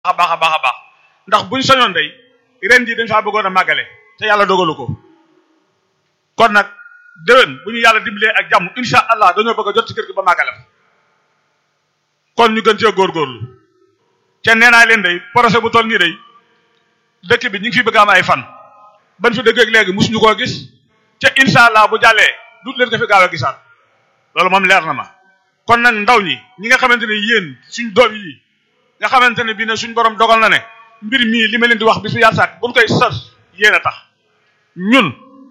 a baax a baax a baax ndax buñ soñoon day ren ji dañ faa bëggoon a màggale te yàlla dogalu ko kon nag déwén bu ñu yàlla dimbalee ak jàmm insha allah dañoo bëgg a jot ci kër gi ba màggale fa kon ñu gën cee góorgóorlu te nee naa leen day projet bu toll nii day dëkk bi ñu ngi fi bëgg am ay fan ban fi dëgg ak léegi musuñu koo gis te insha allah bu jàllee dut leen ko fi gaaw a gisaat loolu moom leer na ma kon nag ndaw ñi ñi nga xamante ne yéen suñ doom yi nga xamante ne bii ne suñ borom dogal na ne mbir mii li ma leen di wax bis bu yàlla sàkk buñ koy sas yéen a tax ñun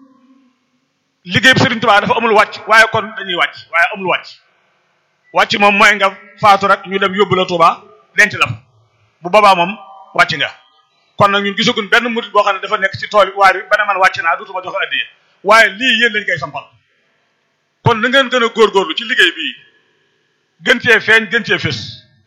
liggéey bi Sëriñ Tuubaa dafa amul wàcc waaye kon dañuy wàcc waaye amul wàcc wàcc moom mooy nga faatu rek ñu dem yóbbu la Tuubaa denc la fa bu boobaa moom wàcc nga kon nag ñun gisaguñ benn murit boo xam ne dafa nekk ci tool yi waaye ba ne man wàcc naa duutuma joxe addiya waaye lii yéen lañ koy sampal kon na ngeen gën a góorgóorlu ci liggéey bii gën cee feeñ gën cee fés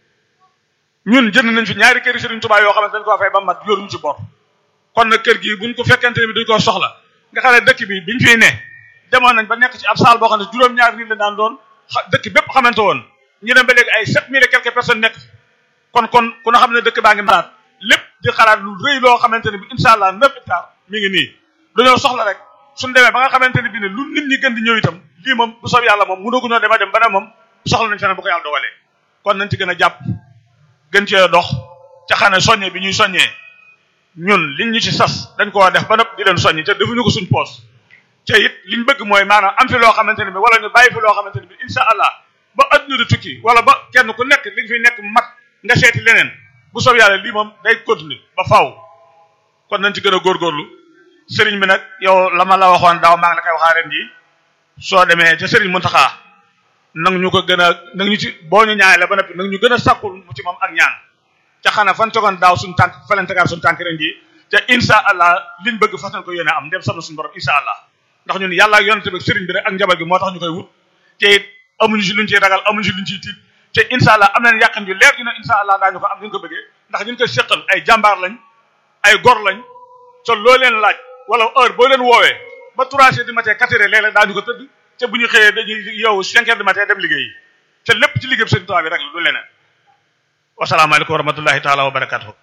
ñun jënd nañ fi ñaari kër Sëriñ Tuubaa yoo xam ne dañ koo fay ba mat yoruñu ci bor kon nag kër gi buñ ko fekkente ne bi duñ ko soxla nga xam ne dëkk bi biñ fiy ne demoon nañ ba nekk ci ab saal boo xam ne juróom-ñaari nit la daan doon dëkk bépp xamante woon ñu dem ba léegi ay sept mille et quelques personnes nekk kon kon ku na xam ne dëkk baa ngi malaat lépp di xalaat lu rëy loo xamante ne bi incha allah neuf hectares mi ngi nii dañoo soxla rek suñ demee ba nga xamante ne bi ne lu nit ñi gën di ñëw itam lii moom bu soob yàlla moom mënaguñoo dema dem ba ne moom soxla nañ feneen bu ko yàlla dogalee kon nañ ci gën a jàpp gën cee dox ca xam ne soññe bi ñuy soññee ñun liñ ñu ci sas dañ koo def ba nëpp di leen soññi te defuñu ko suñ poos te it liñ bëgg mooy maanaam am fi loo xamante ne bi wala ñu bàyyi fi loo xamante ne bi incha allah ba adduna di tukki wala ba kenn ku nekk li nga fi nekk mat nga seeti leneen bu soob yàlla lii moom day continuer ba faaw kon nañ ci gën a góorgóorlu sëriñ bi nag yow la ma la waxoon daaw maa ngi la koy waxaa ren ji soo demee ca sëriñ Muntaxa nag ñu ko gën a nag ñu ci boo ñu ñaanee la ba noppi nag ñu gën a sàkkul mu ci moom ak ñaan ca xanaa fan tegoon daaw suñu tànk fa leen tegaat suñu tànk ren ji te incha allah liñ bëgg fas nañ ko yéene am dem sam na suñu borom incha allah ndax ñun yàlla ak yonente bi sëriñ bi rek ak njaboot gi moo tax ñu koy wut te it amuñu si luñ ciy ragal amuñu si luñ ciy tiit te incha allah am nañ yàqin yu leer dina incha allah daañu ko am ñu ko bëggee ndax ñu ko seqal ay jàmbaar lañ ay gor lañ te loo leen laaj wala heure boo leen woowee ba trois heures du matin quatre heures léeg-léeg daañu ko tëdd te bu ñu xëyee dañuy yow cinq heures du matin dem liggéeyi te lépp ci liggéey bi sëriñ Tuubaa bi rek lu leneen wasalaamaaleykum wa rahmatullahi taala wa barakatuhu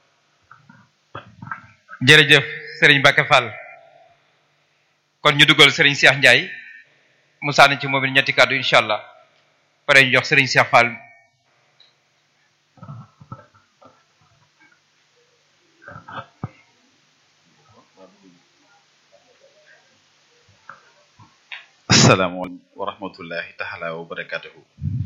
jërëjëf Serigne Mbacke Fall kon ñu dugal Serigne Cheikh Ndiaye mu sànni ci moom it ñetti kàddu incha allah pare ñu jox Serigne Cheikh Fall asalaamaaleykum wa rahmatullahi taala wa barakatuhu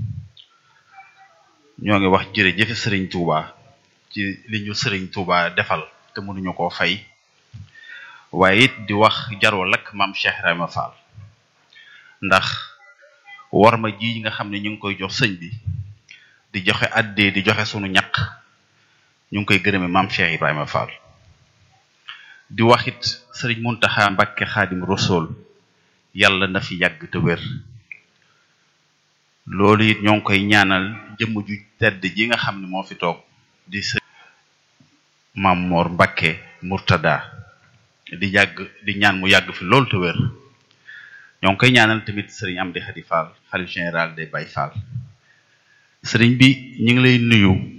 ñoo ngi wax jërëjëf sëriñ Touba ci li ñu sëriñ Touba defal te mënuñu koo fay waaye it di wax jaroo lakk maam Cheikh Ibrahima Fall ndax war ma ji nga xam ne ñu ngi koy jox sëñ bi di joxe addee di joxe sunu ñaq ñu ngi koy gërëme maam Cheikh Ibrahima Fall di wax it sëriñ Muntaxa Mbàkke Xaadim Rasuul yàlla na fi yàgg te wér loolu it ñoo ngi koy ñaanal jëmm ju tedd ji nga xam ne moo fi toog di sëñ Maam Moor Mbàkke Murtada di yàgg di ñaan mu yàgg fi loolu te wér ñoo ngi koy ñaanal tamit sëriñ Amdi Xadi Fall xalif général des Baye Fall sëriñ bi ñu ngi lay nuyu